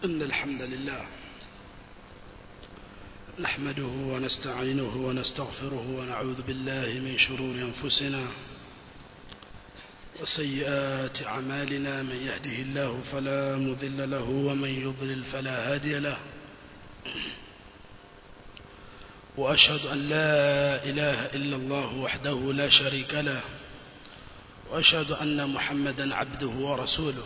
إن الحمد لله نحمده ونستعينه ونستغفره ونعوذ بالله من شرور أنفسنا وسيئات أعمالنا من يهده الله فلا مذل له ومن يضلل فلا هادي له وأشهد أن لا إله إلا الله وحده لا شريك له وأشهد أن محمدا عبده ورسوله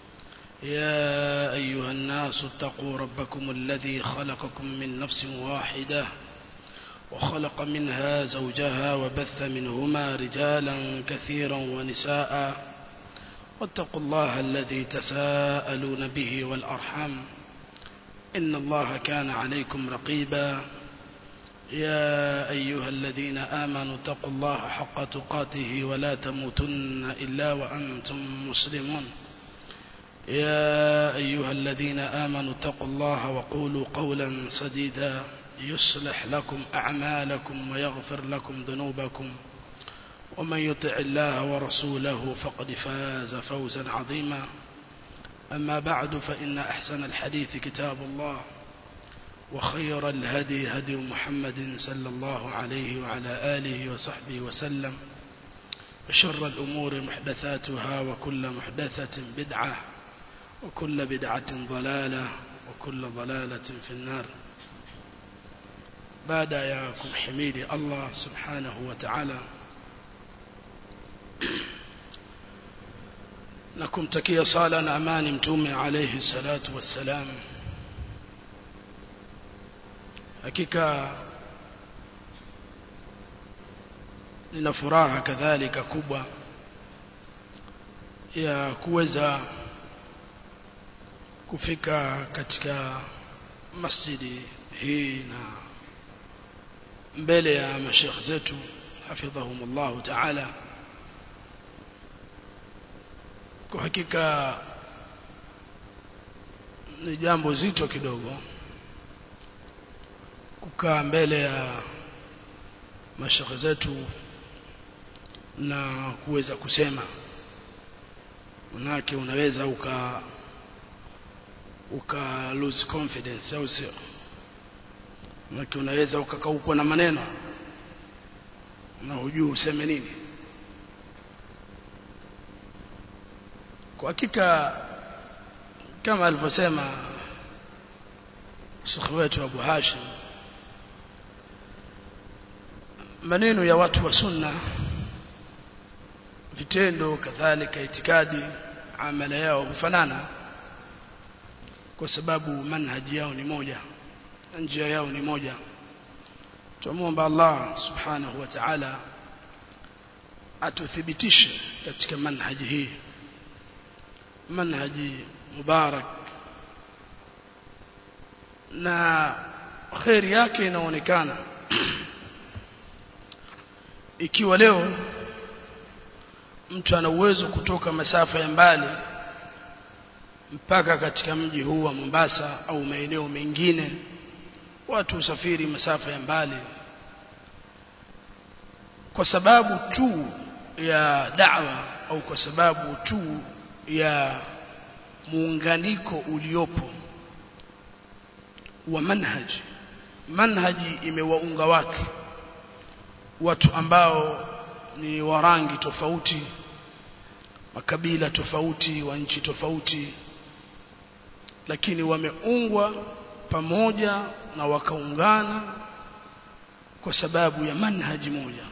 يا أيها الناس اتقوا ربكم الذي خلقكم من نفس واحدة وخلق منها زوجها وبث منهما رجالا كثيرا ونساء واتقوا الله الذي تساءلون به والأرحام إن الله كان عليكم رقيبا يا أيها الذين آمنوا اتقوا الله حق تقاته ولا تموتن إلا وأنتم مسلمون يا أيها الذين آمنوا اتقوا الله وقولوا قولا سديدا يصلح لكم أعمالكم ويغفر لكم ذنوبكم ومن يطع الله ورسوله فقد فاز فوزا عظيما أما بعد فإن أحسن الحديث كتاب الله وخير الهدي هدي محمد صلى الله عليه وعلى آله وصحبه وسلم وشر الأمور محدثاتها وكل محدثة بدعة وكل بدعة ضلالة وكل ضلالة في النار بعد ياكم حميد الله سبحانه وتعالى نكم تكي صالا أمان متوم عليه الصلاة والسلام hakika nina furaha kadhalika kubwa ya kuweza kufika katika masjidi hii na mbele ya mashekh zetu hafidhahumullahu taala kwa hakika ni jambo zito kidogo kukaa mbele ya mashekhe zetu na kuweza kusema manake unaweza uka uka lose confidence au sio manake unaweza ukakaukwa na maneno na hujui useme nini kwa hakika kama alivyosema shekhe wetu Abu Hashim maneno ya watu wa sunna vitendo kadhalika itikadi amala yao hufanana kwa sababu manhaji yao ni moja njia yao ni moja tumuomba Allah subhanahu wa ta'ala atuthibitishe katika manhaji hii manhaji mubarak na khairi yake inaonekana ikiwa leo mtu ana uwezo kutoka masafa ya mbali mpaka katika mji huu wa Mombasa au maeneo mengine watu usafiri masafa ya mbali kwa sababu tu ya da'wa au kwa sababu tu ya muunganiko uliopo wa manhaji manhaji imewaunga watu watu ambao ni wa rangi tofauti makabila tofauti wa nchi tofauti lakini wameungwa pamoja na wakaungana kwa sababu ya manhaji moja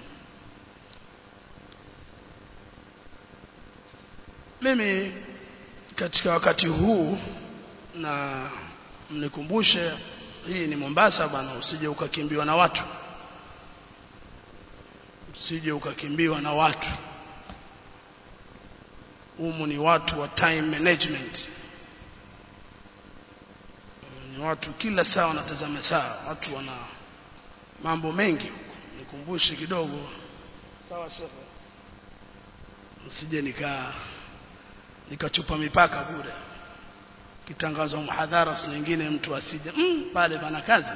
mimi katika wakati huu na mnikumbushe hii ni Mombasa bwana usije ukakimbiwa na watu usije ukakimbiwa na watu humu ni watu wa time management ni watu kila saa wanatazama saa watu wana mambo mengi nikumbushe kidogo sawa shekhe usije nika nikachupa mipaka bure kitangazwa muhadhara nyingine mtu asije mm, pale pana kazi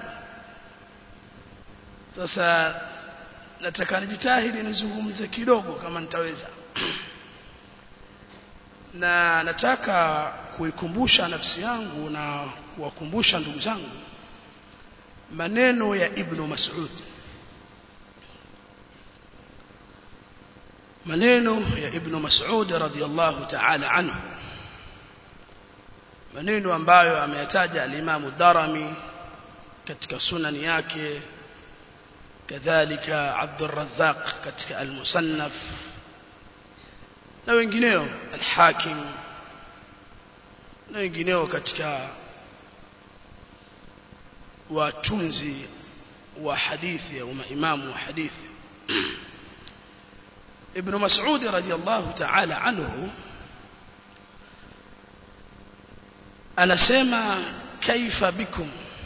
sasa nataka nijitahidi nizungumze kidogo kama nitaweza na nataka kuikumbusha nafsi yangu na kuwakumbusha ndugu zangu maneno ya Ibn Mas'ud maneno ya Ibn Mas'ud radhiyallahu ta'ala anhu maneno ambayo ameyataja al-Imam Darimi katika sunani yake kadhalika Abdul Razzaq katika al-Musannaf na wengineo al-Hakim na wengineo katika watunzi wa hadithi au maimamu wa hadithi Ibn Mas'ud radiyallahu ta'ala anhu anasema kaifa bikum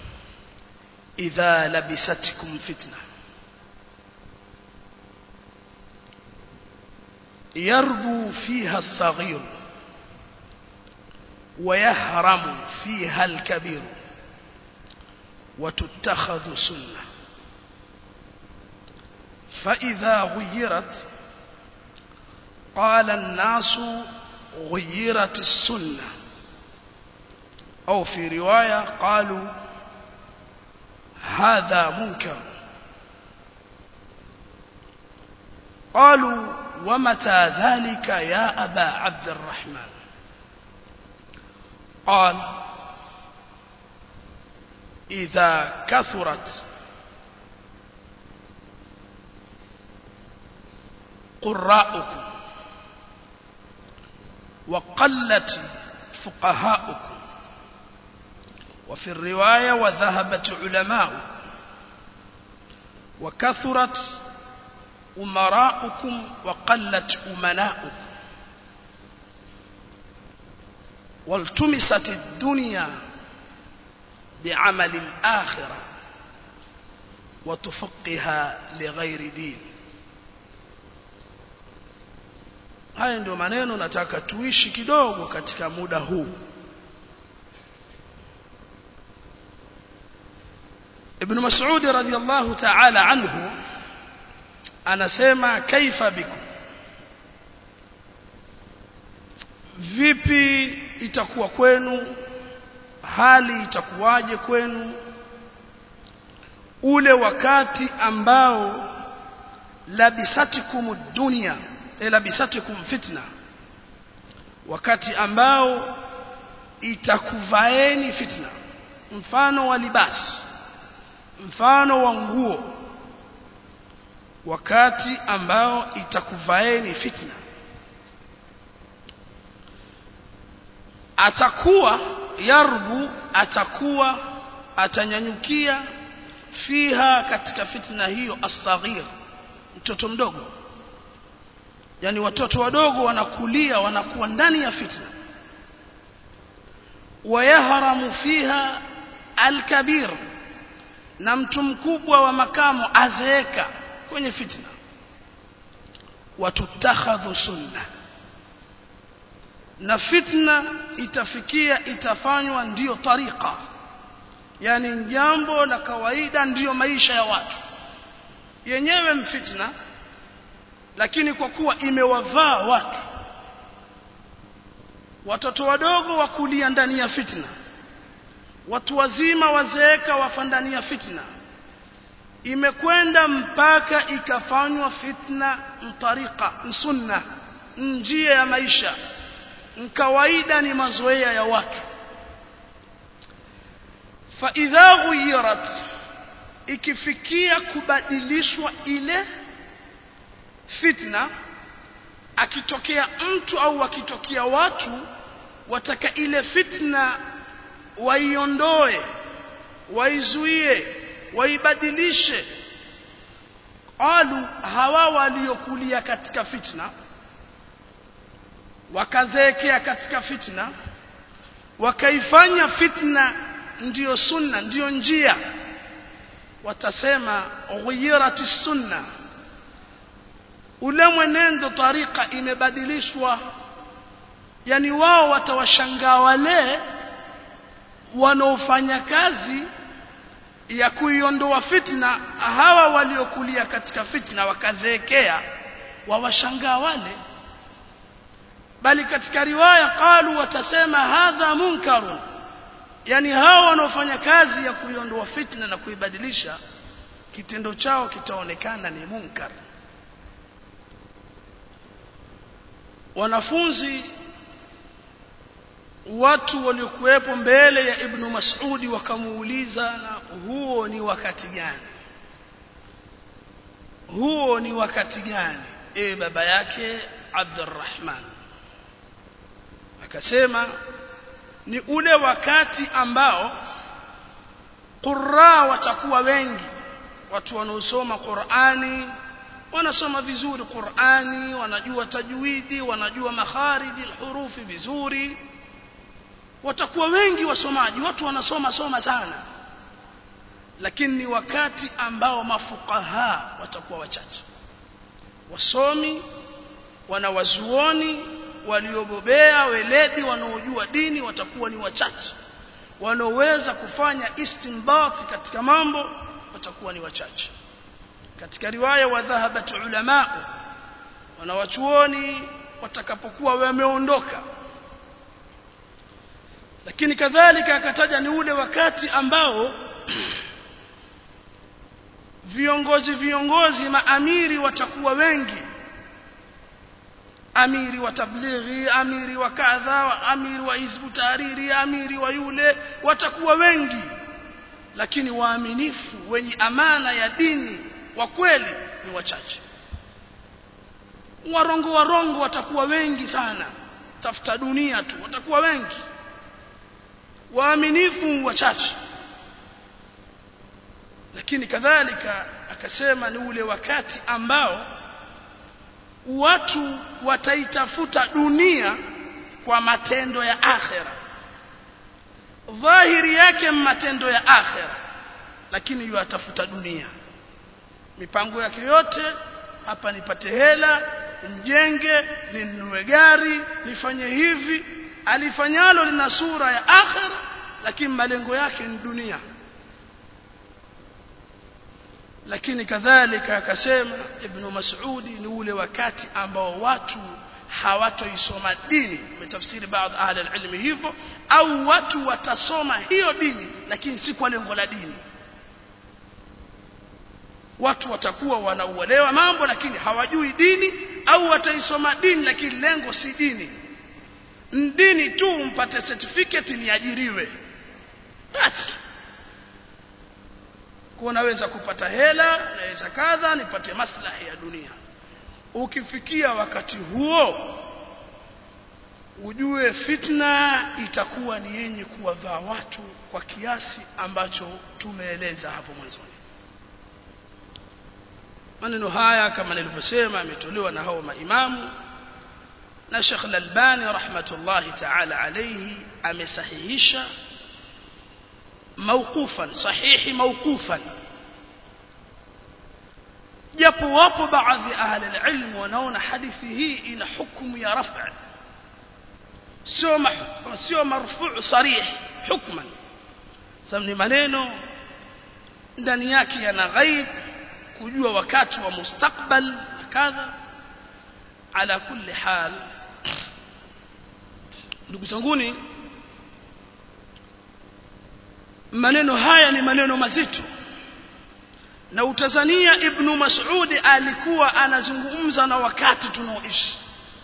idha labisatkum fitna يربو فيها الصغير ويهرم فيها الكبير وتتخذ سنة فإذا غيرت قال الناس غيرت السنة أو في رواية قالوا هذا منكر قالوا ومتى ذلك يا أبا عبد الرحمن قال إذا كثرت قراءكم وقلت فقهاؤكم وفي الرواية وذهبت علماؤكم وكثرت أمراؤكم وقلت أمناؤكم والتمست الدنيا بعمل الآخرة وتفقها لغير دين haya ndio maneno nataka tuishi kidogo katika muda huu Ibn Mas'ud radhiyallahu ta'ala anhu anasema kaifa bikum vipi itakuwa kwenu hali itakuwaje kwenu ule wakati ambao labisatikum dunya e labisatikum fitna wakati ambao itakuvaeni fitna mfano wa libasi mfano wa nguo wakati ambao itakuvaeni fitna atakuwa yarbu atakuwa atanyanyukia fiha katika fitna hiyo asaghir mtoto mdogo yani watoto wadogo wanakulia wanakuwa ndani ya fitna wayahramu fiha alkabir na mtu mkubwa wa makamo azeeka kwenye fitna watutakhadhu sunna na fitna itafikia itafanywa ndiyo tariqa yani jambo la kawaida ndiyo maisha ya watu yenyewe mfitna lakini kwa kuwa imewavaa watu watoto wadogo wakulia ndani ya fitna watu wazima wazeeka wafa ndani ya fitna imekwenda mpaka ikafanywa fitna mtariqa msunna njia ya maisha kawaida ni mazoea ya watu fa idha ghuyirat ikifikia kubadilishwa ile fitna akitokea mtu au akitokea watu wataka ile fitna waiondoe waizuie waibadilishe qalu hawa waliokulia katika fitna wakazeekea katika fitna wakaifanya fitna ndiyo sunna ndiyo njia watasema ghuyirati sunna ule mwenendo tarika imebadilishwa yani wao watawashangaa wale wanaofanya kazi ya kuiondoa fitna hawa waliokulia katika fitna wakazeekea wawashangaa wale bali katika riwaya qalu watasema hadha munkarun yani hao wanaofanya kazi ya kuiondoa fitna na kuibadilisha kitendo chao kitaonekana ni munkar wanafunzi watu waliokuwepo mbele ya ibn Mas'udi wakamuuliza na huo ni wakati gani huo ni wakati gani ewe baba yake Abdurrahman akasema ni ule wakati ambao qurra watakuwa wengi watu wanaosoma Qur'ani wanasoma vizuri Qur'ani wanajua tajwidi wanajua makhariji hurufi vizuri watakuwa wengi wasomaji watu wanasoma soma sana lakini ni wakati ambao mafukaha watakuwa wachache wasomi wanawazuoni waliobobea weledi wanaojua dini watakuwa ni wachache wanaoweza kufanya istinbat katika mambo watakuwa ni wachache katika riwaya wa dhahabat ulama wanawachuoni watakapokuwa wameondoka lakini kadhalika akataja ni ule wakati ambao viongozi viongozi maamiri watakuwa wengi amiri wa tablighi amiri wa kadha amiri wa hizbu tahariri amiri wa yule watakuwa wengi lakini waaminifu wenye amana ya dini wa kweli ni wachache warongo warongo watakuwa wengi sana tafuta dunia tu watakuwa wengi waaminifu wachache lakini kadhalika akasema ni ule wakati ambao watu wataitafuta dunia kwa matendo ya akhera dhahiri yake matendo ya akhera lakini yatafuta dunia mipango yake yote hapa nipate hela nimjenge ninunue gari nifanye hivi alifanyalo lina sura ya akhera lakini malengo yake ni dunia lakini kadhalika akasema ibn Mas'udi ni ule wakati ambao watu hawatoisoma dini umetafsiri baadhi ahli alilmi hivyo au watu watasoma hiyo dini lakini si kwa lengo la dini watu watakuwa wanauelewa mambo lakini hawajui dini au wataisoma dini lakini lengo si dini dini tu mpate certificate niajiriwe basi kwa naweza kupata hela naweza kadha nipate maslahi ya dunia ukifikia wakati huo ujue fitna itakuwa ni yenye kuwavaa watu kwa kiasi ambacho tumeeleza hapo mwanzoni maneno haya kama nilivyosema yametolewa na hao maimamu na Sheikh Al-Albani rahmatullahi ta'ala alayhi amesahihisha موقوفا صحيح موقوفا japo wapo baadhi ahli alilm wanaona hadithi hii ina hukumu ya raf'a sio sio marfu' sarih hukman sababu ni maneno ndani yake yana ghaib kujua wakati wa mustakbal kadha ala kulli hal ndugu zanguni maneno haya ni maneno mazito na utazania ibn Mas'ud alikuwa anazungumza na wakati tunaoishi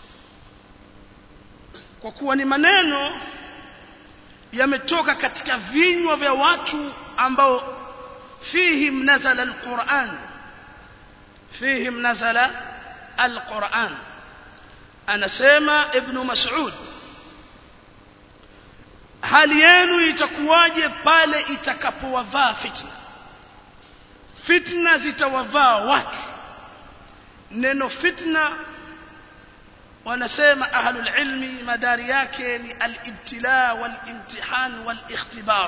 kwa kuwa ni maneno yametoka katika vinywa vya watu ambao fihim nazala alquran fihim nazala alquran anasema ibn Mas'ud hali yenu itakuwaje pale itakapowavaa fitna fitna zitawavaa watu neno fitna wanasema ahlul ilmi madari yake ni al-ibtila wal-imtihan wal-ikhtibar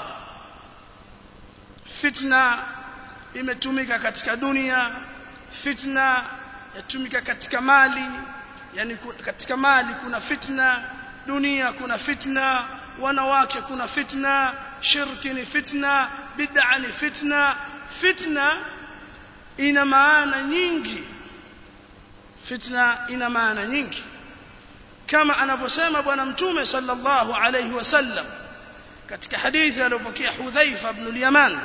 fitna imetumika katika dunia fitna yatumika katika mali yani katika mali kuna fitna dunia kuna fitna wanawake kuna fitna shirki ni fitna bid'a ni fitna fitna ina maana nyingi fitna ina maana nyingi kama anavyosema bwana mtume sallallahu alayhi wasallam katika hadithi aliyopokea Hudhaifa ibn al-Yaman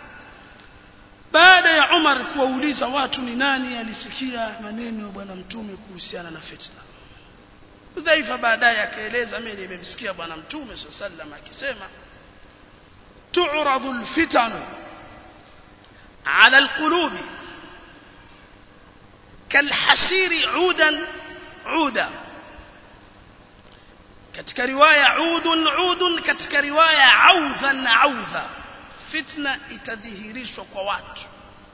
baada ya Umar kuwauliza watu ni nani alisikia maneno ya bwana mtume kuhusiana na fitna Hudhaifa baadaye akaeleza mimi nimemsikia bwana mtume sallallahu akisema tu'radu al-fitan ala al-qulub kalhasiri udan uda katika riwaya udun udun katika riwaya audhan audha fitna itadhihirishwa kwa watu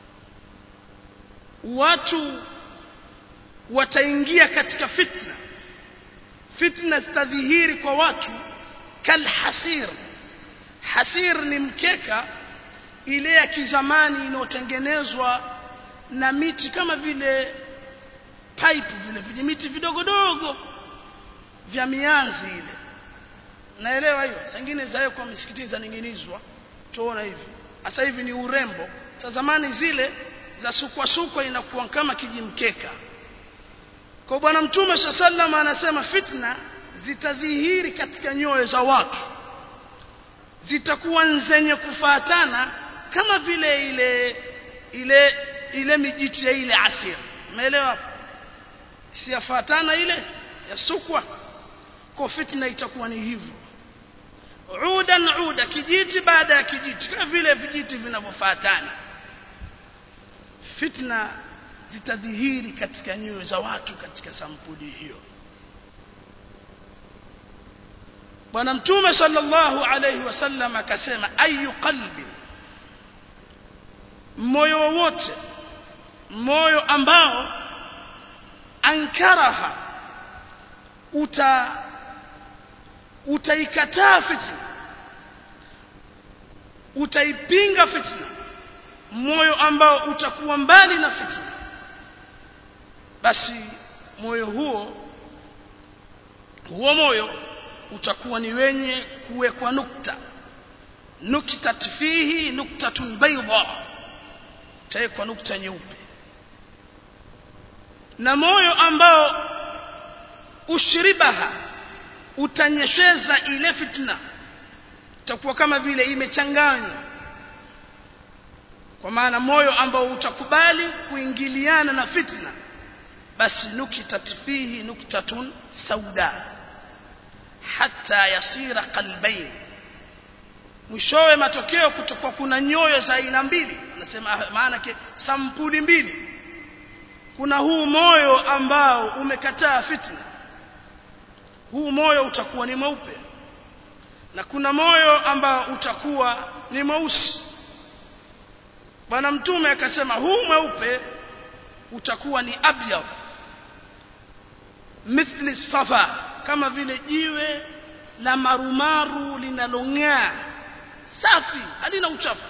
watu wataingia katika fitna fitna zitadhihiri kwa watu kalhasir hasir ni mkeka ile ya kizamani inayotengenezwa na miti kama vile pipe vile vijimiti vidogo dogo vya mianzi ile naelewa hiyo sangine zayo kwa misikitini zaning'inizwa tuona hivi sasa hivi ni urembo sa zamani zile za sukwa sukwa inakuwa kama kijimkeka kwa bwana mtume sallam anasema fitna zitadhihiri katika nyoyo za watu zitakuwa zenye kufatana kama vile ile ile ile mijiti ya ile asir umeelewa hapo siyafatana ile ya sukwa kwa fitna itakuwa ni hivyo udan uda kijiti baada ya kijiti kama vile vijiti vinavyofuatana fitna zitadhihiri katika nyoyo za watu katika sampuli hiyo bwana mtume sallallahu alayhi wasallam akasema ayu qalbi moyo wowote moyo ambao ankaraha uta utaikataa fitna utaipinga fitna moyo ambao utakuwa mbali na fitna basi moyo huo huo moyo utakuwa ni wenye kuwekwa nukta nuktat fihi nuktatun bayda tawekwa nukta nyeupe na moyo ambao ushribaha utanyesheza ile fitna itakuwa kama vile imechanganywa kwa maana moyo ambao utakubali kuingiliana na fitna basi nukitat fihi nuktatun sauda hatta yasira qalbayn mwishowe matokeo kutokuwa kuna nyoyo za aina mbili anasema maana sampuli mbili kuna huu moyo ambao umekataa fitna huu moyo utakuwa ni mweupe na kuna moyo ambao utakuwa ni mweusi bwana mtume akasema huu mweupe utakuwa ni abyad mithli safa kama vile jiwe la marumaru linalong'aa safi halina uchafu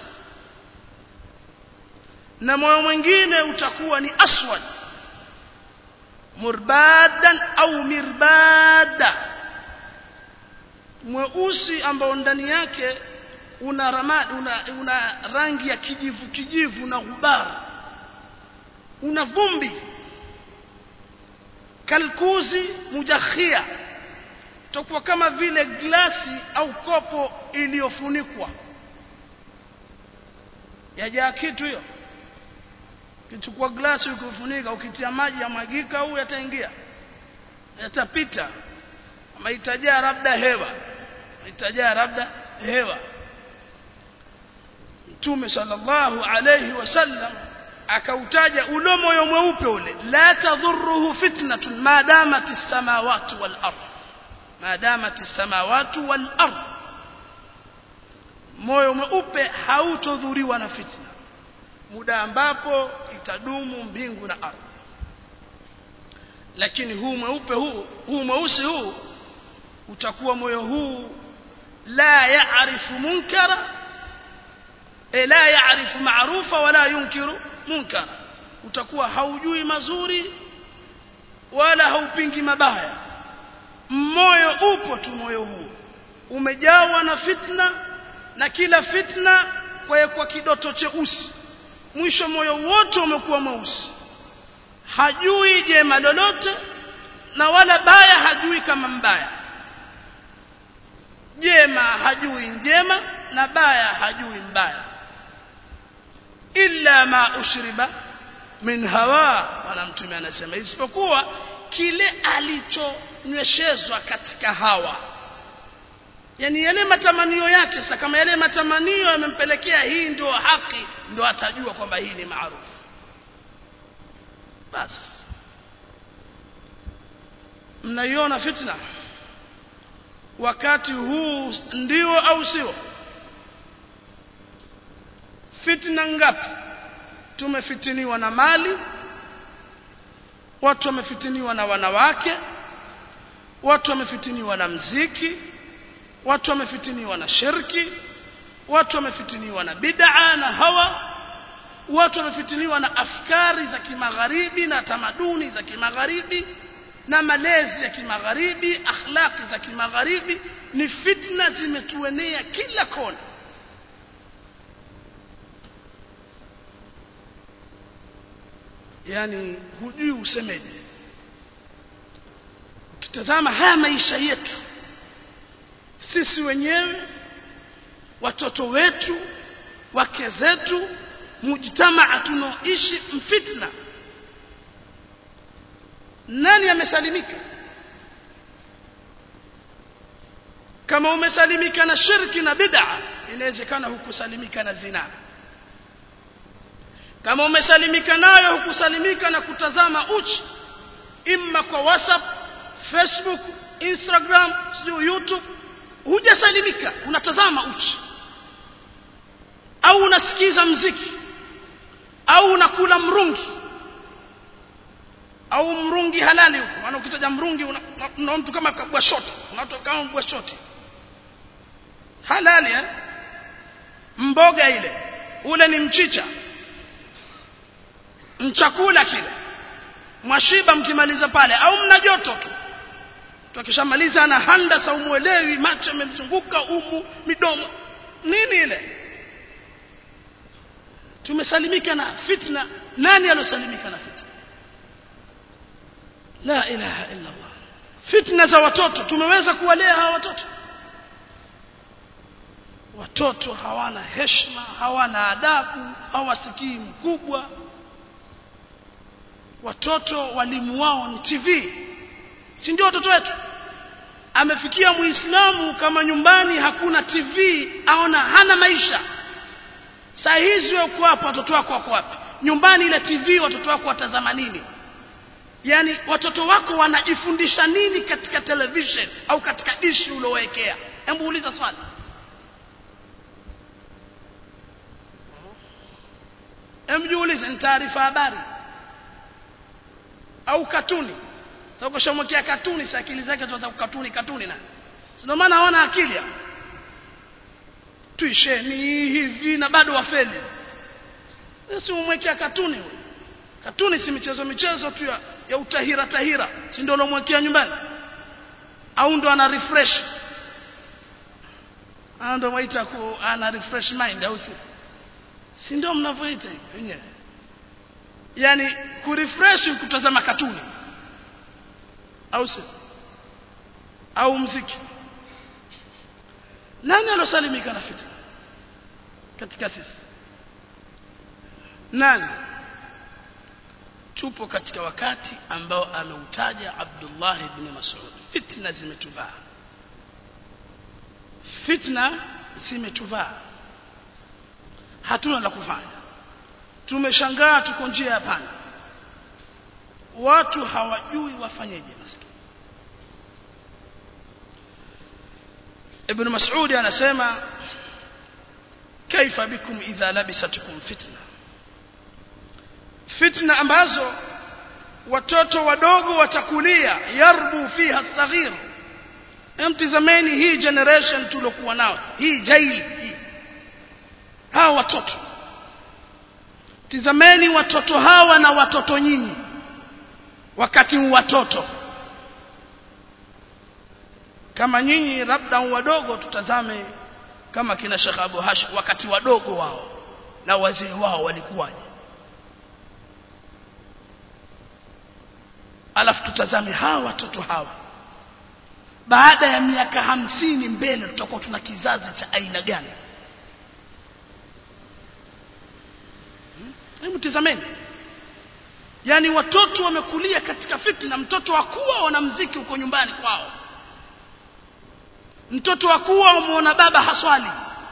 na moyo mwingine utakuwa ni aswad murbadan au mirbada mweusi ambao ndani yake una ramadi una, una rangi ya kijivu kijivu na ghubar una vumbi kalkuzi mujakhia tokuwa kama vile glasi au kopo iliyofunikwa yajaa kitu hiyo kichukua glasi ukifunika ukitia maji yamwagika au yataingia yatapita ama itajaa labda hewa itajaa labda hewa Mtume sallallahu alayhi wasallam akautaja ule moyo mweupe ule la tadhurruhu fitnatun ma damat as-samawati wal ard ma damat as-samawati wal ard moyo mweupe hautodhuriwa na fitna muda ambapo itadumu mbingu na ardhi lakini huu mweupe huu huu mweusi huu utakuwa moyo huu la yaarifu munkara e la yaarifu maarufa wala yunkiru munkara utakuwa haujui mazuri wala haupingi mabaya moyo upo tu moyo huu umejawa na fitna na kila fitna kwa kwa kidoto cheusi mwisho moyo wote umekuwa mweusi hajui jema lolote na wala baya hajui kama mbaya jema hajui njema na baya hajui mbaya illa ma ushriba min hawa bwana mtume anasema isipokuwa kile alichonyweshezwa katika hawa yani yale matamanio yake sasa kama yale matamanio yamempelekea hii ndio haki ndio atajua kwamba hii ni maarufu basi mnaiona fitna wakati huu ndio au sio fitna ngapi tumefitiniwa na mali watu wamefitiniwa na wanawake watu wamefitiniwa na mziki watu wamefitiniwa na shirki watu wamefitiniwa na bid'a na hawa watu wamefitiniwa na afkari za kimagharibi na tamaduni za kimagharibi na malezi ya kimagharibi akhlaqi za kimagharibi ni fitna zimetuenea kila kona yani hujui usemeje ukitazama haya maisha yetu sisi wenyewe watoto wetu wake zetu mujtamaa tunaoishi mfitna nani amesalimika kama umesalimika na shirki na bid'a inawezekana hukusalimika na zina kama umesalimika nayo hukusalimika na kutazama uchi imma kwa whatsapp facebook instagram sijui youtube hujasalimika unatazama uchi au unasikiza mziki au unakula mrungi au mrungi halali huko maana ukitaja mrungi una, una, una mtu kama kabwa shoti unatoka kama mbwa shoti halali eh? mboga ile ule ni mchicha mchakula kile mwashiba mkimaliza pale au mna joto tu tukishamaliza ana handa sa umuelewi macho yamemzunguka umu midomo nini ile tumesalimika na fitna nani alosalimika na fitna la ilaha illa Allah fitna za watoto tumeweza kuwalea hawa watoto watoto hawana heshima hawana adabu hawasikii mkubwa watoto walimu wao ni TV si ndio watoto wetu amefikia muislamu kama nyumbani hakuna TV aona hana maisha saa hizi uko hapa watoto wako wako wapi nyumbani ile TV watoto wako watazama nini yani watoto wako wanajifundisha nini katika television au katika dishi uliowekea hebu uliza swali hebu jiulize ni taarifa habari au katuni sasa ukishamwekea katuni si akili zake tuanza kukatuni katuni na ndio maana hawana akili hao tuisheni hivi na bado wafeli si umwekea katuni huyo katuni si michezo michezo tu ya, ya utahira tahira si ndio lomwekea nyumbani au ndo ana refresh ana ndo waita ku ana refresh mind au si si ndio mnavyoita wenyewe yani kurefresh kutazama katuni au si au mziki nani alosalimika na fitna katika sisi nani tupo katika wakati ambao ameutaja Abdullah ibn Mas'ud fitna zimetuvaa fitna zimetuvaa hatuna la kufanya tumeshangaa tuko njia ya panda watu hawajui wafanyeje maskini Ibn Mas'ud anasema kaifa bikum idha labisatukum fitna fitna ambazo watoto wadogo watakulia yarbu fiha saghir emtizameni hii generation tulokuwa nao hii jaili hii hawa watoto tizameni watoto hawa na watoto nyinyi wakati watoto kama nyinyi labda wadogo tutazame kama kina Sheikh Abu Hashim wakati wadogo wao na wazee wao walikuwaje alafu tutazame hawa watoto hawa baada ya miaka hamsini mbele tutakuwa tuna kizazi cha aina gani hebu tizameni yaani watoto wamekulia katika fitna mtoto wa kuwa wana mziki huko nyumbani kwao mtoto wa kuwa umuona baba haswali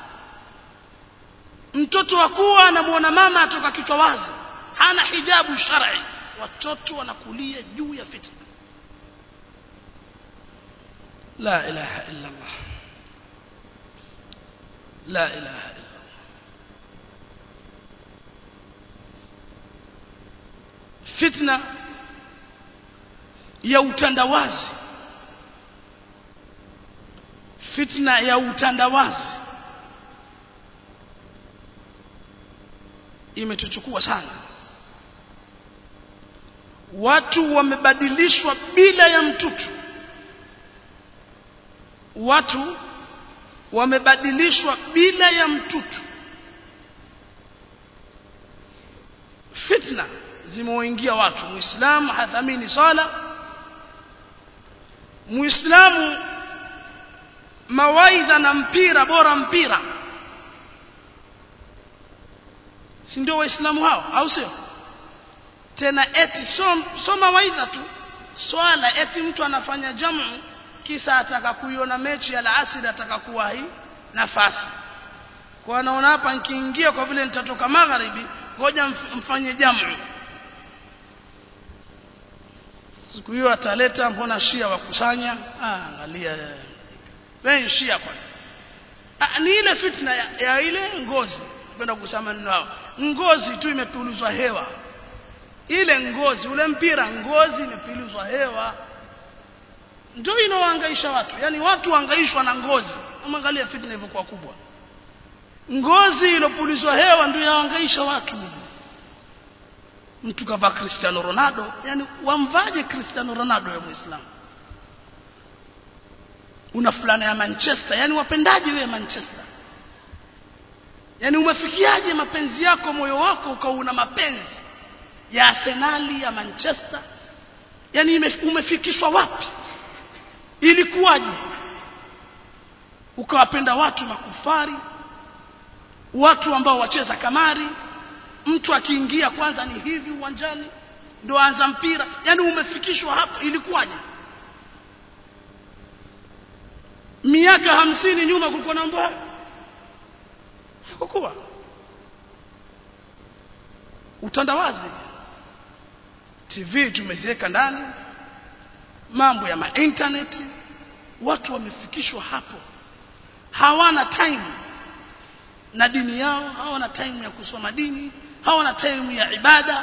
mtoto wa kuwa anamuona mama atoka kichwa wazi hana hijabu shar'i watoto wanakulia juu ya fitna la ilaha illa Allah la ilaha illa fitna ya utandawazi fitna ya utandawazi imetuchukua sana watu wamebadilishwa bila ya mtutu watu wamebadilishwa bila ya mtutu fitna zimewaingia watu muislamu hathamini sala muislamu mawaidha na mpira bora mpira si ndio waislamu hao au sio tena eti so, so mawaidha tu swala eti mtu anafanya jamu kisa ataka kuiona mechi ya alasiri ataka kuwahi nafasi kwa anaona hapa nikiingia kwa vile nitatoka magharibi ngoja mfanye jamu siku hiyo ataleta mbona shia wakusanya ah angalia wewe shia kwa ah, ni ile fitna ya, ya ile ngozi kwenda kusema nao ngozi tu imepulizwa hewa ile ngozi ule mpira ngozi imepulizwa hewa ndio inaohangaisha watu yani watu hangaishwa na ngozi umeangalia fitna ilivyokuwa kubwa ngozi ilopulizwa hewa ndio yahangaisha watu mtu kavaa Cristiano Ronaldo yani wamvaje Cristiano Ronaldo ya Muislamu una fulana ya Manchester yani wapendaje wewe Manchester yani umefikiaje mapenzi yako moyo wako ukauna mapenzi ya Arsenali ya Manchester yani umefikishwa wapi ilikuwaje ukawapenda watu makufari watu ambao wacheza kamari mtu akiingia kwanza ni hivi uwanjani ndo anza mpira yani umefikishwa hapo ilikuwaje miaka hamsini nyuma kulikuwa na mambo hayo hakukuwa utandawazi TV tumeziweka ndani mambo ya internet watu wamefikishwa hapo hawana time na dini yao hawana time ya kusoma dini hawana time ya ibada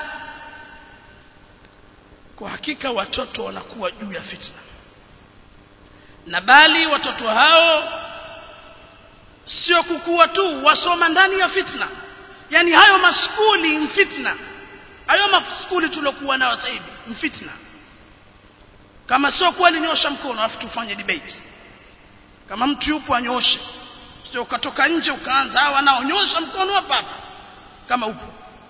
kwa hakika watoto wanakuwa juu ya fitna na bali watoto hao sio kukua tu wasoma ndani ya fitna yani hayo maskuli mfitna hayo maskuli tuliokuwa nayo sasa hivi mfitna kama sio kweli nyosha mkono alafu tufanye debate kama mtu yupo anyoshe sio ukatoka nje ukaanza hawa nao nyosha mkono hapa hapa kama upo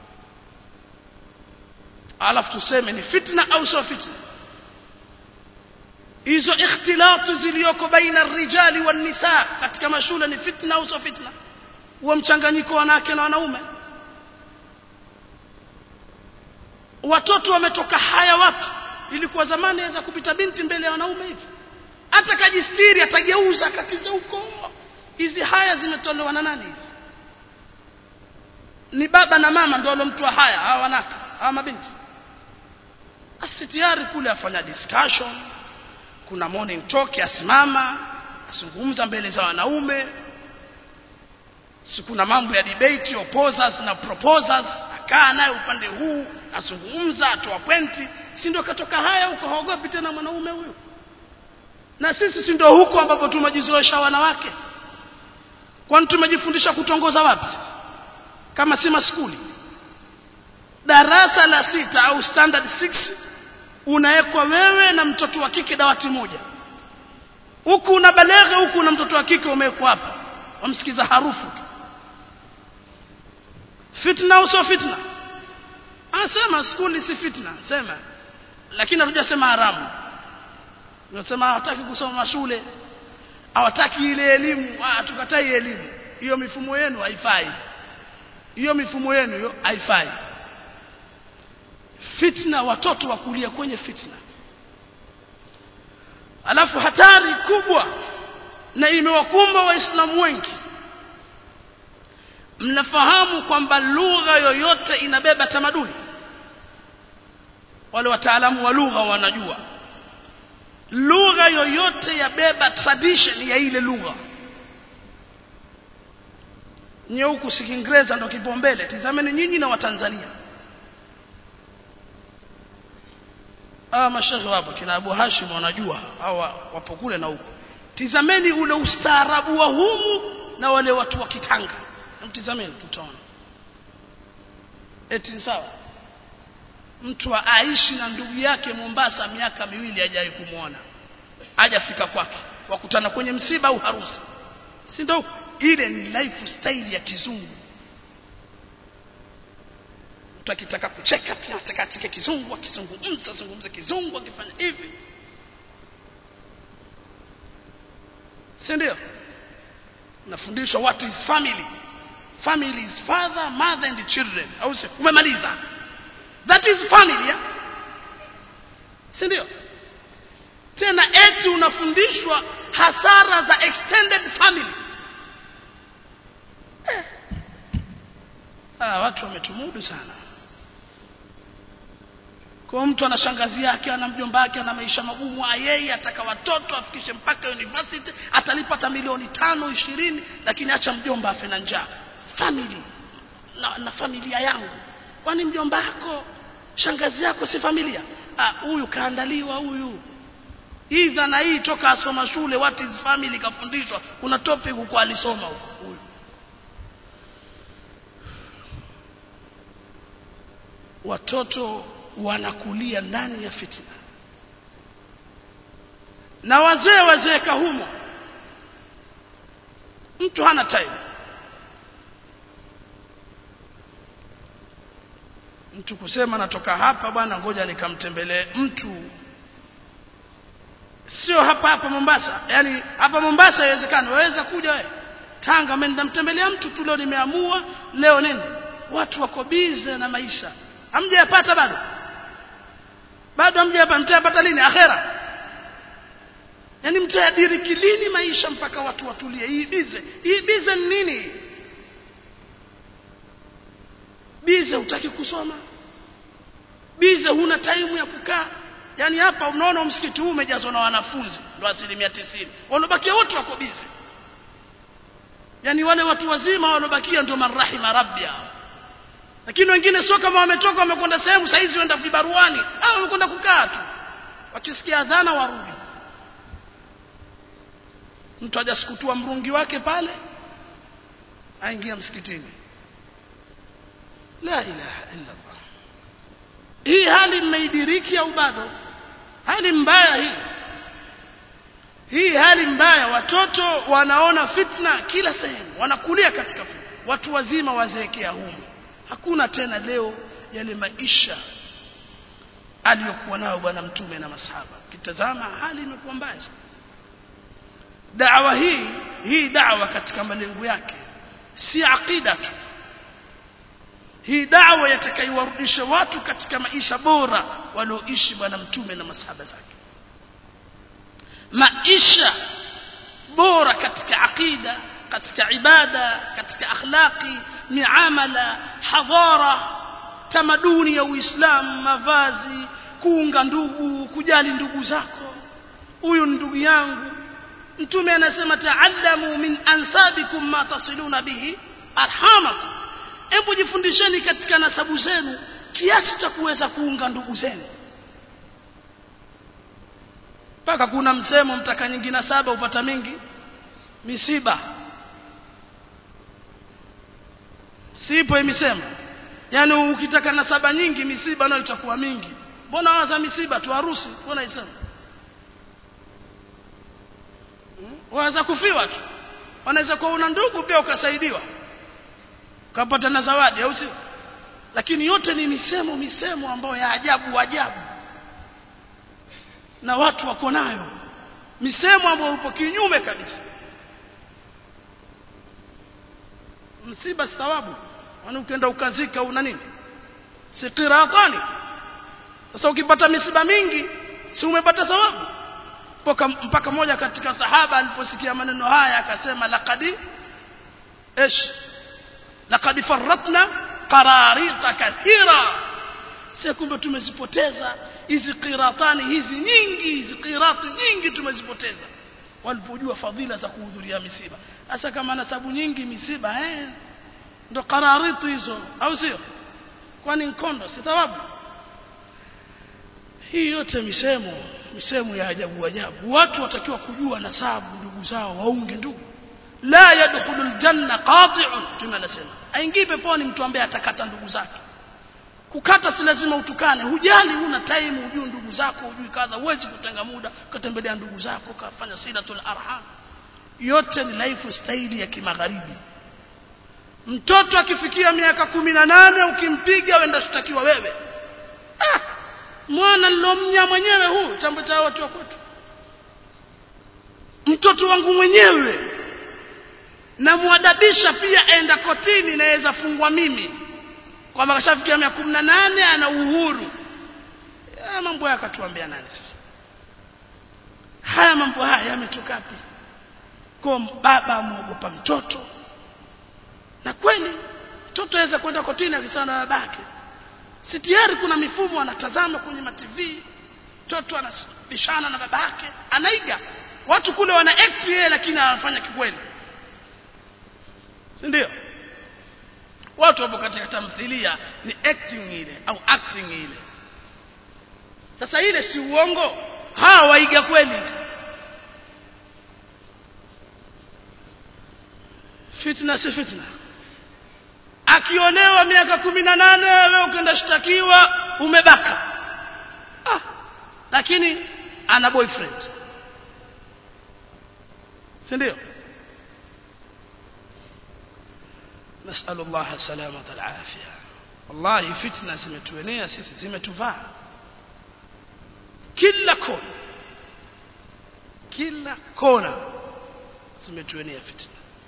alafu tuseme ni fitna au sio fitna hizo ikhtilatu ziliyoko baina rijali wan nisa katika mashule ni fitna au sio fitna huo mchanganyiko wanawake na wanaume watoto wametoka haya wapi ilikuwa zamani aweza kupita binti mbele ya wanaume hivi hata kajistiri atageuza akatiza huko hizi haya zimetolewa na nani hizi ni baba na mama ndio walomtoa haya hawa wanawake hawa mabinti asitiari kule afanya discussion kuna morning talk asimama azungumza mbele za wanaume si kuna mambo ya debate opposers na proposers akaa naye upande huu azungumza atoa pointi si ndio katoka haya huko haogopi tena mwanaume huyu na sisi si ndio huko ambapo tumejizoesha wanawake kwani tumejifundisha kutongoza wapi kama si maskuli darasa la sita au standard 6 unawekwa wewe na mtoto wa kike dawati moja huku una baleghe huku una mtoto wa kike umewekwa hapa wamsikiza harufu tu fitna au sio fitna asema skuli si fitna sema lakini hatujasema haramu tunasema hawataki kusoma shule hawataki ile elimu ah tukatai elimu hiyo mifumo yenu haifai hiyo mifumo yenu hiyo haifai fitna watoto wakulia kwenye fitna alafu hatari kubwa na imewakumba waislamu wengi mnafahamu kwamba lugha yoyote inabeba tamaduni wale wataalamu wa lugha wanajua lugha yoyote yabeba tradition ya ile lugha nye huku si kiingereza ndo kipaumbele tizameni nyinyi na watanzania hawa mashekhe wapo kina Abu Hashim wanajua hawa wapo kule na huku tizameni ule ustaarabu wa humu na wale watu wa Kitanga mtizameni tutaona eti sawa mtu aishi na ndugu yake Mombasa miaka miwili hajawahi kumwona hajafika kwake wakutana kwenye msiba au harusi si ndio ile ni lifestyle ya kizungu mtu akitaka kucheka pia anataka acheke kizungu akizungumza azungumze kizungu akifanya hivi si ndio nafundishwa what is family family is father mother and children au umemaliza that is family yeah? si ndio tena eti unafundishwa hasara za extended family eh. ah, watu wametumudu sana kwa mtu ana shangazi yake ana mjomba wake ana maisha magumu yeye ataka watoto afikishe mpaka university atalipata milioni tano ishirini lakini acha mjomba afe na njaa family na, na familia yangu kwani mjomba wako shangazi yako si familia huyu kaandaliwa huyu hii dhana hii toka asoma shule what is family kafundishwa kuna topic huko alisoma huyu watoto wanakulia ndani ya fitna na wazee wazeeka humo mtu hana time mtu kusema natoka hapa bwana ngoja nikamtembelee mtu sio hapa hapa Mombasa yani hapa Mombasa haiwezekani waweza kuja wewe Tanga mimi nitamtembelea mtu tu leo nimeamua leo nende watu wako bize na maisha hamjayapata bado bado hamjayapata mtayapata lini akhera yani mtayadiriki lini maisha mpaka watu watulie hii bize hii bize ni nini bize hutaki kusoma bize huna time ya kukaa yani hapa unaona msikiti huu umejazwa na wanafunzi ndo asilimia tisini waliobakia wote wako bize yani wale watu wazima waliobakia ndo marahima rabbi hao lakini wengine sio kama wametoka wamekwenda sehemu saizi wenda vibaruani au wamekwenda kukaa tu wakisikia adhana warudi mtu hajasikutua mrungi wake pale aingia msikitini la ilaha illa Allah hii hali mmeidiriki au bado hali mbaya hii hii hali mbaya watoto wanaona fitna kila sehemu wanakulia katika fitna watu wazima wazeekea humu hakuna tena leo yale maisha aliyokuwa nayo bwana mtume na masahaba kitazama hali imekuwa mbaya dawa hii hii dawa katika malengo yake si aqida tu hii dawa yatakayowarudisha watu katika maisha bora walioishi bwana mtume na masahaba zake maisha bora katika aqida katika ibada katika akhlaqi miamala hadhara tamaduni ya uislamu mavazi kuunga ndugu kujali ndugu zako huyu ndugu yangu mtume anasema taallamu min ansabikum ma tasiluna bihi arhamakum hebu jifundisheni katika nasabu zenu kiasi cha kuweza kuunga ndugu zenu mpaka kuna msemo mtaka nyingi na saba upata mingi misiba sipo imesema yani ukitaka nasaba nyingi misiba nayo itakuwa mingi mbona waza misiba tu harusi mbona isema hmm? waweza kufiwa tu wanaweza kuwa una ndugu pia ukasaidiwa ukapata na zawadi au sio lakini yote ni misemo misemo ambayo ya ajabu ajabu na watu wako nayo misemo ambayo upo kinyume kabisa msiba si thawabu maana ukienda ukazika una nini si qiratani sasa ukipata misiba mingi si umepata thawabu mpaka mpaka moja katika sahaba aliposikia maneno haya akasema laqad ايش لقد فرطنا قراريط كثيرا si kumbe tumezipoteza hizi qiratani hizi nyingi hizi qirati nyingi tumezipoteza walipojua fadhila za kuhudhuria misiba hasa kama nasabu nyingi misiba eh ndo qararitu hizo au sio kwani nkondo si thawabu hii yote misemo misemo ya ajabu ajabu watu watakiwa kujua nasabu ndugu zao waunge ndugu la yadkhulul janna qati'un tunasema aingii peponi mtu ambaye atakata ndugu zake kukata si lazima utukane hujali huna time hujui ndugu zako hujui kadha huwezi kutenga muda ukatembelea ndugu zako ukafanya silatul arham yote ni lifestyle ya kimagharibi mtoto akifikia miaka kumi na nane ukimpiga wenda shtakiwa wewe ah, mwana nilomnya mwenyewe huu tambo cha watu wa kwetu mtoto wangu mwenyewe namwadabisha pia enda kotini naweza fungwa mimi kwamba kashafikia miaka kumi na nane ana uhuru ya mambo haya akatuambia nani sasa haya mambo haya yametoka wapi kwa baba amuogopa mtoto na kweli mtoto aweza kwenda kotini akisana na babake si tayari kuna mifumo anatazama kwenye mativi mtoto anabishana na babake anaiga watu kule wana act yeye lakini anafanya kikweli si ndio watu wapo katika tamthilia ni acting ile au acting ile sasa ile si uongo hawa waiga kweli fitna si fitna akiolewa miaka kumi na nane wewe ukenda shtakiwa umebaka ah, lakini ana boyfriend si ndio نسأل الله سلامة العافية والله فتنة zimetuenea sisi zimetuvaa kila kona kila kona zimetuenea fitna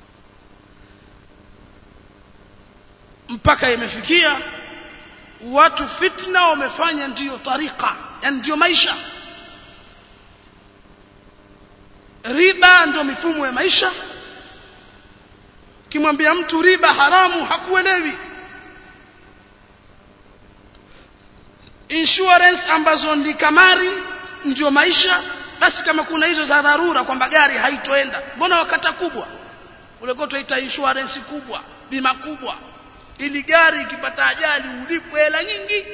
mpaka imefikia watu fitna wamefanya ndiyo tarika yani ndiyo maisha riba ndio mifumo ya maisha ukimwambia mtu riba haramu hakuelewi insurance ambazo ni kamari ndio maisha basi kama kuna hizo za dharura kwamba gari haitoenda mbona wakata kubwa ulikuwa tuita insurance kubwa bima kubwa ili gari ikipata ajali ulipwe hela nyingi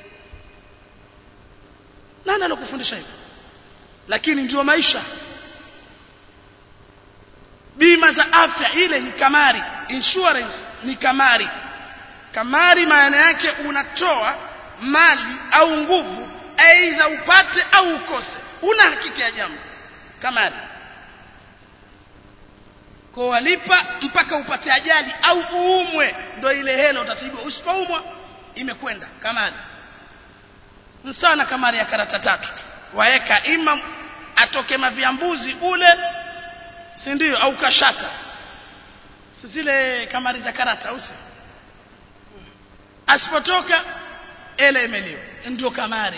nani alokufundisha hivyo lakini ndio maisha bima za afya ile ni kamari insurance ni kamari kamari maana yake unatoa mali au nguvu aidha upate au ukose una hakika ya jambo kamari kwa walipa mpaka upate ajali au uumwe ndio ile hela utatibiwa usipoumwa imekwenda kamari msana kamari ya karata tatu waeka ima atoke maviambuzi ule si ndio au kashata si zile kamari za karata au si asipotoka ele imeliwa ndio kamari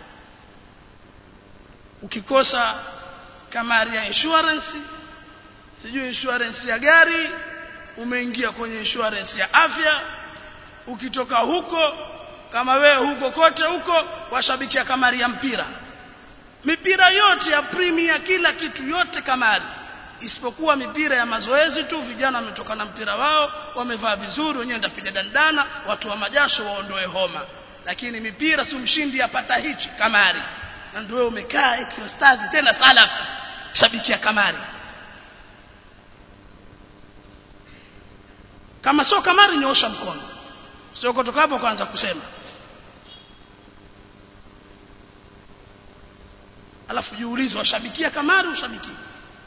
ukikosa kamari ya insurance sijui insurance ya gari umeingia kwenye insurance ya afya ukitoka huko kama wewe huko kote huko washabikia kamari ya mpira mipira yote ya premier kila kitu yote kamari isipokuwa mipira ya mazoezi tu vijana wametoka na mpira wao wamevaa vizuri wenyewe ndapiga dandana watu wa majasho waondoe homa lakini mipira si mshindi apata hichi kamari na ndio wewe umekaa eti stars tena salaf shabikia kamari kama sio kamari nyoosha mkono sio kutoka hapo kwanza kusema alafu jiulize washabikia kamari ushabikia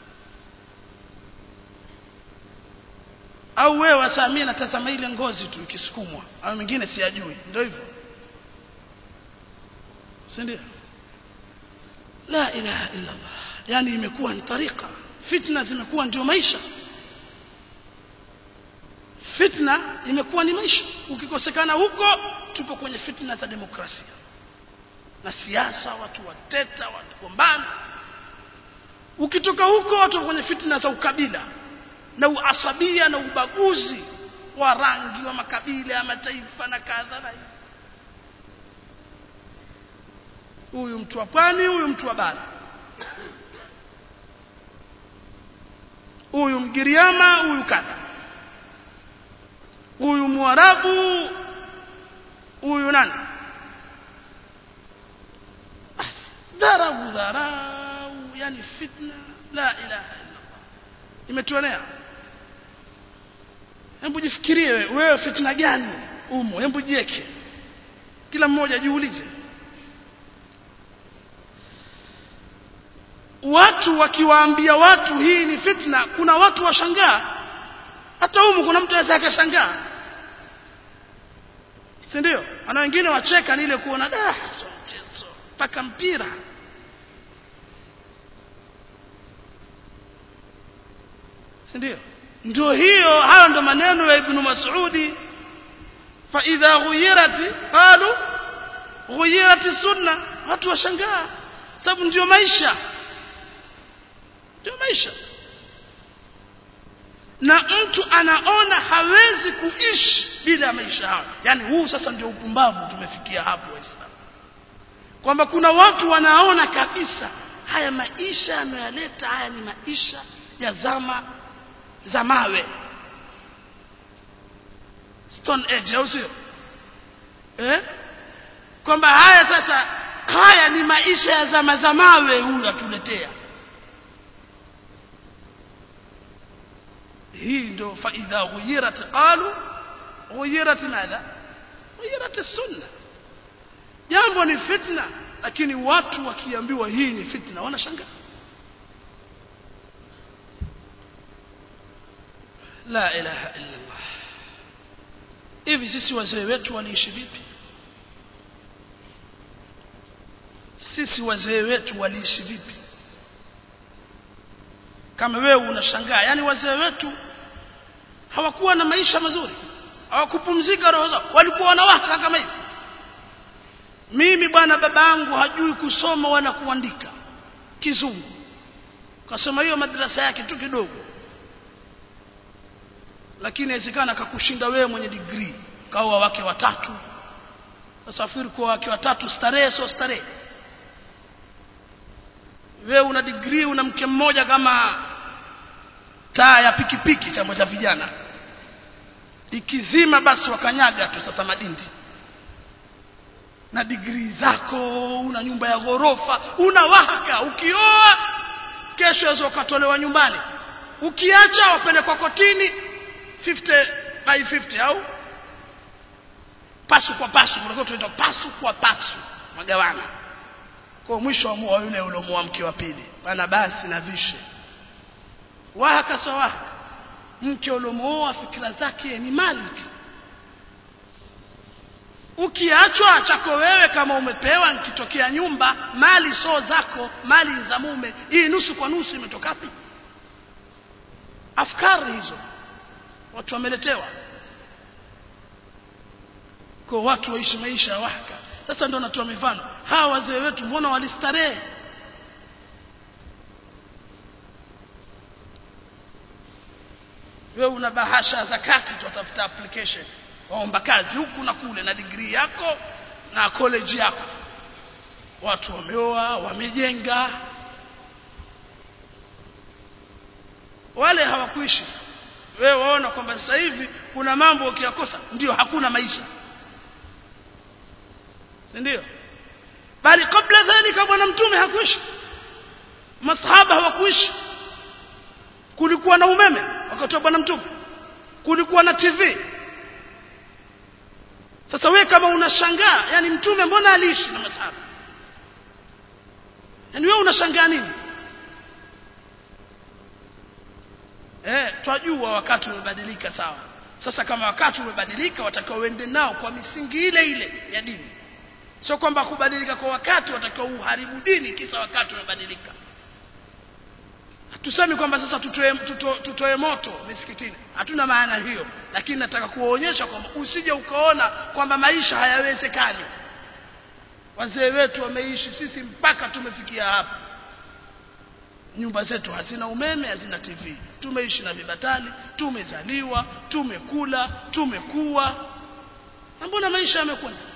au wewe wasamia natazama ile ngozi tu ikisukumwa au mingine siyajui ndio hivyo si ndio la ilaha illa Allah yani imekuwa ni tarika fitna zimekuwa ndio maisha fitna imekuwa ni maisha ukikosekana huko tupo kwenye fitna za demokrasia na siasa watu wateta watu gombana ukitoka huko watu kwenye fitna za ukabila na uasabia na ubaguzi wa rangi wa makabila ya mataifa na kadha na huyu mtu wa pwani huyu mtu wa bara huyu mgiriama huyu kadha huyu mwarabu huyu nani basi dharau dharau yani fitna la ilaha illallah imetuonea hebu jifikirie wewe fitna gani umo hebu jieke kila mmoja jiulize watu wakiwaambia watu hii ni fitna kuna watu washangaa hata humu kuna mtu aweza akashangaa si ndio ana wengine wacheka ni ile kuona da so mchezo mpaka mpira si ndio ndio hiyo hayo ndo maneno ya ibn mas'udi fa idha ghuyirati qalu ghuyirati sunna watu washangaa sababu ndio maisha ndio maisha na mtu anaona hawezi kuishi bila ya maisha hayo yani huu sasa ndio upumbavu tumefikia hapo waislamu kwamba kuna watu wanaona kabisa haya maisha yanayoleta haya ni maisha ya zama za mawe stone age au sio eh kwamba haya sasa haya ni maisha ya zama za mawe huyu atuletea hii ndio faidha ghuyirat qalu ghuyirat madha ghuyirat sunna jambo ni fitna lakini watu wakiambiwa hii ni fitna wanashangaa la ilaha illa Allah hivi sisi wazee wetu waliishi vipi sisi wazee wetu waliishi vipi kama wewe unashangaa yani wazee wetu hawakuwa na maisha mazuri hawakupumzika roho zao walikuwa wanawaka kama hivi mimi bwana babangu hajui kusoma wala kuandika kizungu kasoma hiyo madrasa yake tu kidogo lakini inawezekana akakushinda wewe mwenye degree kaoa wake watatu safiri kwa wake watatu starehe sio starehe wewe una degree una mke mmoja kama taa ya pikipiki chama cha vijana ikizima basi wakanyaga tu sasa madindi na degree zako una nyumba ya ghorofa una waka ukioa kesho yazo ukatolewa nyumbani ukiacha wapelekwa kotini 50 by 50 au pasu kwa pasu kuna tunaita pasu kwa pasu magawana kwa mwisho wa yule uliomuoa mke wa pili bana basi na vishe wahaka sawa mke uliomuoa fikira zake ni mali tu ukiachwa chako wewe kama umepewa nikitokea nyumba mali so zako mali za mume hii nusu kwa nusu imetoka wapi afkari hizo watu wameletewa kwa watu waishi maisha ya wahaka sasa ndio natoa mifano hawa wazee wetu mbona walistarehe wewe una bahasha za kaki tutafuta application waomba kazi huku na kule na degree yako na college yako watu wameoa wamejenga wale hawakuishi wewe waona kwamba sasa hivi kuna mambo ukiyakosa ndio hakuna maisha si ndio bali kabla dhalika bwana mtume hakuishi masahaba hawakuishi kulikuwa na umeme wakati wa bwana mtume kulikuwa na TV sasa we kama unashangaa yani mtume mbona aliishi na masahaba yani wewe unashangaa nini eh twajua wakati umebadilika sawa sasa kama wakati umebadilika watakao uende nao kwa misingi ile ile ya dini sio kwamba kubadilika kwa wakati watakiwa uharibu dini kisa wakati umebadilika hatusemi kwamba sasa tutoe, tuto, tutoe moto misikitini hatuna maana hiyo lakini nataka kuwaonyesha kwamba usije ukaona kwamba maisha hayawezekani wazee wetu wameishi sisi mpaka tumefikia hapa nyumba zetu hazina umeme hazina tv tumeishi na vibatali tumezaliwa tumekula tumekuwa na mbona maisha yamekwenda